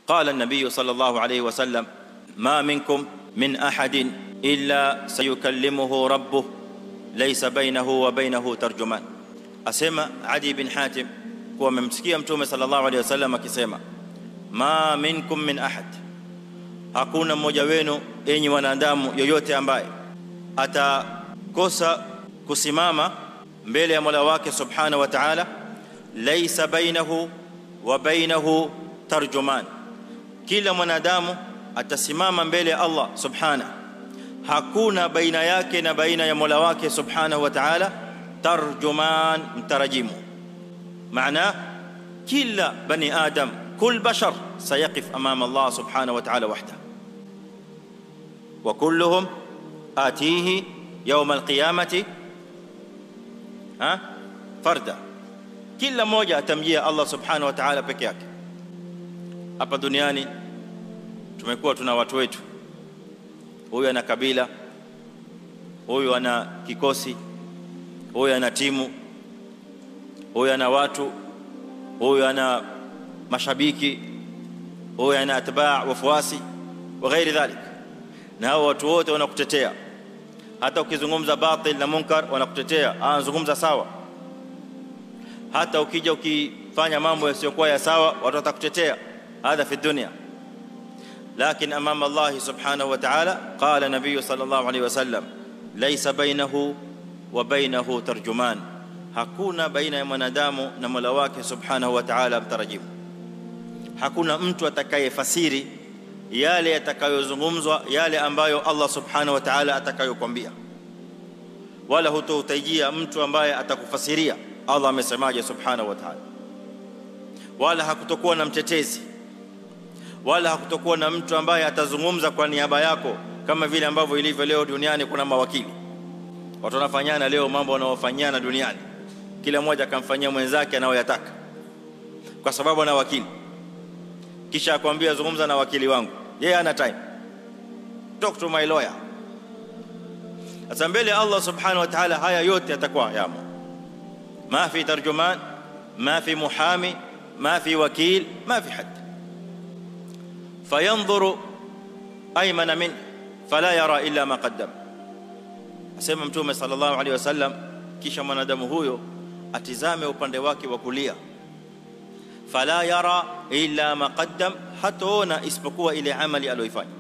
قال النبي صلى الله عليه وسلم ما منكم من احد الا سيكلمه ربه ليس بينه وبينه ترجمان اسمع عدي بن حاتم kuwa mmemsikia mtume sallallahu alaihi wasallam akisema ma minkum min ahad hakuna mmoja wenu enyi wanadamu yoyote ambaye atakosa kusimama mbele ya Mola wake subhanahu wa ta'ala laysa bainahu wa bainahu tarjuman kila mwanadamu atasimama mbele ya Allah subhanahu hakuna baina yake na baina ya Mola wake subhanahu wa ta'ala tarjuman mtarajimu maana kila bani adam kul bashar sayaqif amama Allah subhanahu wa ta'ala wahda wa kulluhum atihi yawm alqiyamati ha farda kila mmoja atamjia Allah subhanahu wa ta'ala peke yake hapa duniani tumekuwa tuna watu wetu huyu ana kabila huyu ana kikosi huyu ana timu huyu ana watu huyu ana mashabiki huyu ana atbaa wafuasi wa ghairi dhalik na hao watu wote wanakutetea hata ukizungumza batil na munkar wanakutetea anazungumza sawa hata ukija ukifanya mambo yasiyokuwa ya sawa watu watakutetea hadha fi dunya لكن امام الله سبحانه وتعالى قال النبي صلى الله عليه وسلم ليس بينه وبينه ترجمان hakuna baina ya mwanadamu na Mola wake subhanahu wa ta'ala mtarajimu hakuna mtu atakayefasiri yale yatakayozungumzwa yale ambayo Allah subhanahu wa ta'ala atakayokuambia wala hutohitajia mtu ambaye atakufasiria Allah amesemaje subhanahu wa ta'ala wala hakutokuwa na mtetezi wala hakutokuwa na mtu ambaye atazungumza kwa niaba yako kama vile ambavyo ilivyo leo duniani kuna mawakili watu wanafanyana leo mambo wanaofanyana duniani kila mmoja akamfanyia mwenzake anayoyataka kwa sababu ana wakili kisha akwambia zungumza na wakili wangu yeye ana time talk to my lawyer sasa mbele Allah subhanahu wa ta'ala haya yote yatakuwa yamo ma fi tarjuman ma fi muhami ma fi wakil ma fi hadd fayanzuru aymana min fala yara illa ma qaddam asema mtume sallallahu alaihi wasallam kisha mwanadamu huyo atizame upande wake wa kulia fala yara illa ma qaddam hataona isipokuwa ile amali aliyoifanya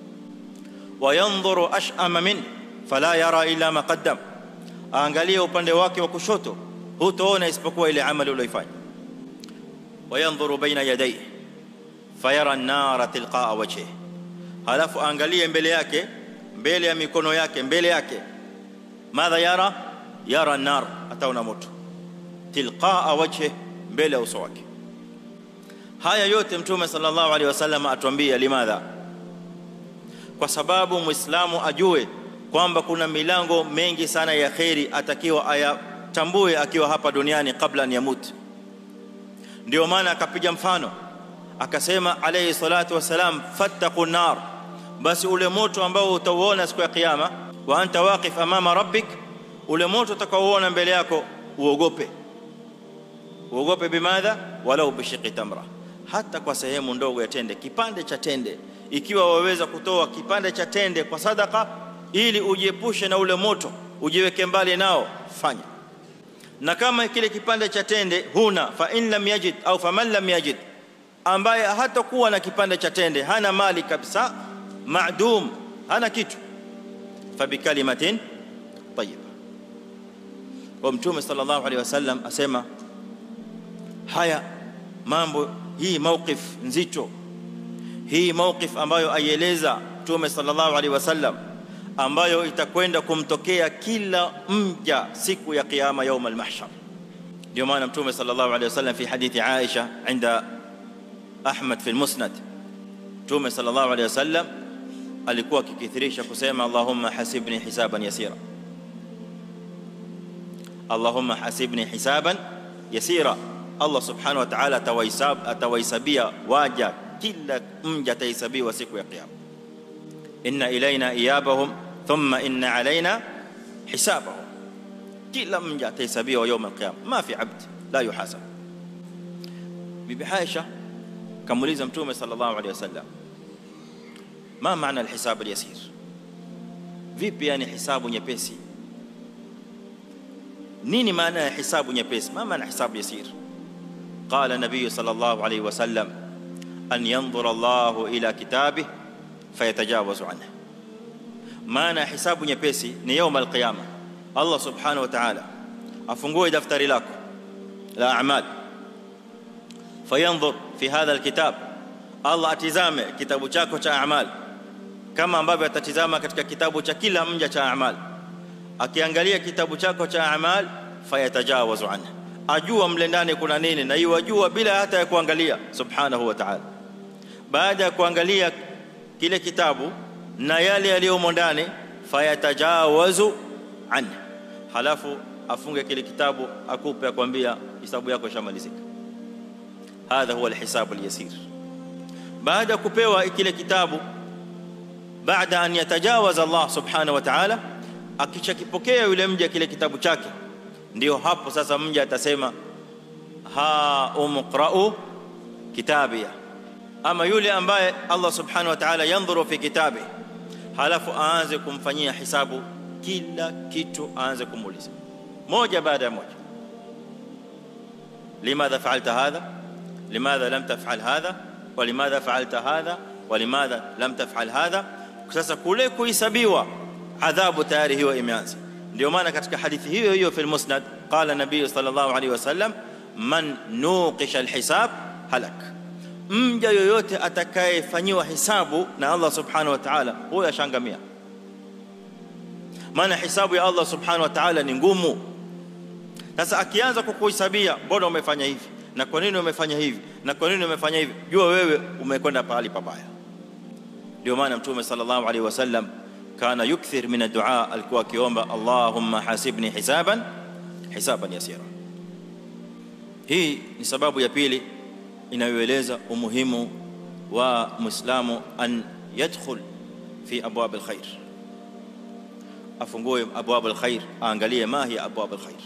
wayanzuru ash'ama min fala yara illa ma qaddam aangalie upande wake wa kushoto hutaona isipokuwa ile amali aliyoifanya wayanzuru baina yadayhi fayara an-nara tilqa'a wajhihi halafu aangalie mbele yake mbele ya mikono yake mbele yake madha yara yara an-nar ataona moto tilqa'a wajhi mbele ya uso wake haya yote mtume sallallahu alaihi wasallam atuambia limadha kwa sababu muislamu ajue kwamba kuna milango mengi sana ya khairi atakiwa ayatambue akiwa hapa duniani kabla an yamut ndio maana akapiga mfano akasema alayhi salatu wasalam fattaqun nar basi ule moto ambao utauona siku ya kiyama wa anta waqif amama rabbik ule moto utakaoona mbele yako uogope uogope bimadha walau bishiqi tamra hata kwa sehemu ndogo ya tende kipande cha tende ikiwa waweza kutoa kipande cha tende kwa sadaka ili ujiepushe na ule moto ujiweke mbali nao fanya na kama kile kipande cha tende huna fa in lam yajid au faman lam yajid ambaye hatakuwa na kipande cha tende hana mali kabisa maadum hana kitu fabikalimatin tayyiba kwa mtume sallallahu alaihi wasallam asema haya mambo hii mawqif nzito hii mawqif ambayo aieleza mtume sallallahu alaihi wasallam ambayo itakwenda kumtokea kila mja siku ya kiyama يوم المحشر ndio maana mtume sallallahu alaihi wasallam fi hadithi Aisha inda Ahmad fi al-Musnad mtume sallallahu alaihi wasallam alikuwa akikithirisha kusema Allahumma hasibni hisaban yasira Allahumma hasibni hisaban yasira Allah subhanahu wa ta'ala atawahisab atawahisabia waja kila mja atahesabiwa siku ya kiyama inna ilaina iyabahum thumma inna alaina hisabahum kila mja atahesabiwa يوم القيامه ما في عبد لا يحاسب bibi Aisha kamuuliza mtume sallallahu alaihi wasallam ma maana alhisab alyasir vipi yani hisabu nyepesi nini maana ya hisabu nyepesi ma maana hisabu yasir qala nabiy sallallahu alaihi wasallam an yanzura Allah ila kitabih fayatajawazu anhu maana hisabu nyepesi ni يوم القيامه Allah subhanahu wa ta'ala afungue daftari lako la a'mal fayanzur fi hadha alkitab Allah atizame kitabu chako cha a'mal kama ambavyo atatizama katika kitabu cha kila mja cha a'mal akiangalia kitabu chako cha a'mal fayatajawazu anhu ajua mle ndani kuna nini na yajua bila hata ya kuangalia subhanahu wa ta'ala baada ya kuangalia kile kitabu na yale yaliyomo ndani fayatajawazu anhu halafu afunge kile kitabu akupe akwambia hisabu yako ishamalizika hadha huwa alhisab alyasir baada kupewa kile kitabu baada an yatajawaza Allah subhanahu wa ta'ala akichakipokea yule mja kile kitabu chake ndio hapo sasa mja atasema ha umqra'u kitabia ama yule ambaye Allah subhanahu wa ta'ala yanzuru fi kitabi halafu aanze kumfanyia hisabu kila kitu aanze kumuuliza moja baada ya moja limadha fa'alta hadha limadha lam taf'al hadha walimadha fa'alta hadha walimadha lam taf'al hadha sasa kule kuhesabiwa adhabu tayari hiyo imeanza ndio maana katika hadithi hiyo hiyo fi al-musnad qala nabii sallallahu alaihi wasallam man nuqisha al-hisab halak mja yoyote atakayefanyiwa hisabu na Allah subhanahu wa ta'ala huyo ashangamia maana hisabu ya Allah subhanahu wa ta'ala ni ngumu sasa akianza kukuhesabia mbona umefanya hivi na kwa nini umefanya hivi na kwa nini umefanya hivi jua wewe umekwenda pahali pabaya ndio maana mtume sallallahu alaihi wasallam kana yukthir min ad-du'a alikuwa akiomba Allahumma hasibni hisaban hisaban yasira hii ni sababu ya pili inayoeleza umuhimu wa muislamu an yadkhul fi abwab alkhair afungue abwab alkhair aangalie ma hiya abwab alkhair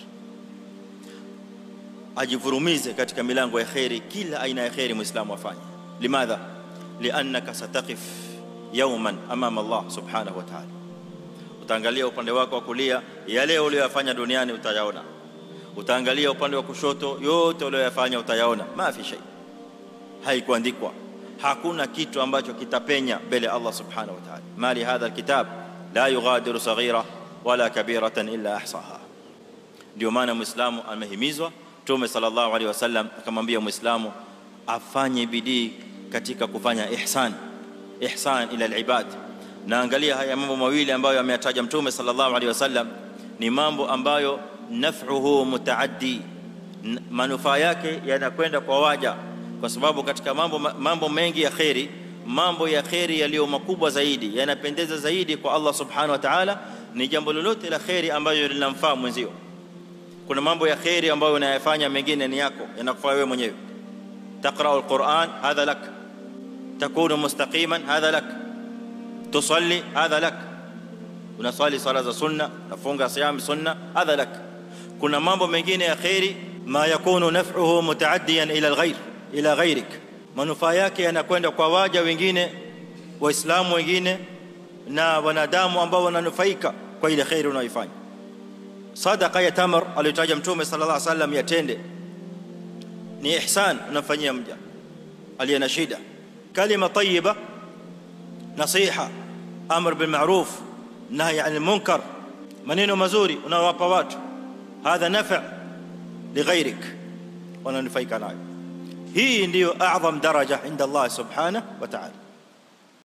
ajivurumize katika milango ya khairi kila aina ya khairi muislamu afanye limadha liannaka sataqif yawman amama Allah subhanahu wa ta'ala utaangalia upande wako wa kulia yale uliyofanya duniani utayaona utaangalia upande wa kushoto yote uliyofanya utayaona ma fi shay haikuandikwa hakuna kitu ambacho kitapenya mbele Allah subhanahu wa ta'ala mali hadha alkitab la yughadiru saghira wala kabiratan illa ahsaha ndio maana muislamu amehimizwa Mtume sallallahu alaihi wasallam akamwambia muislamu afanye bidii katika kufanya ihsan ihsan ila alibad na angalia haya mambo mawili ambayo ameyataja Mtume sallallahu alaihi wasallam ni mambo ambayo naf'uhu mutaaddi manufaa yake yanakwenda kwa waja kwa sababu katika mambo mambo mengi ya khairi mambo ya khairi yaliyo makubwa zaidi yanapendeza zaidi kwa Allah subhanahu wa ta'ala ni jambo lolote la khairi ambayo linamfaa mwenzio kuna mambo ya khairi ambayo unayafanya mengine ni yako yanakufaa wewe mwenyewe taqra alquran hadha lak takunu mustaqiman hadha lak tusalli hadha lak unasali sala za sunna unafunga siyam sunna hadha lak kuna mambo mengine ya khairi ma yakunu naf'uhu mutaaddiyan ila alghayr ila ghayrik manufaa yake yanakwenda kwa waja wengine waislamu wengine na wanadamu ambao wananufaika kwa ile khairi unayoifanya sadaqa ya tamar aliyotaja mtume sallallahu alaihi wasallam yatende ni ihsan unafanyia mja aliye na shida kalima tayyiba nasiha amr bil ma'ruf nahy 'anil munkar maneno mazuri unawapa watu hadha nafa' lighayrik wananufaika nayo hii ndiyo a'zam daraja inda Allah subhanahu wa ta'ala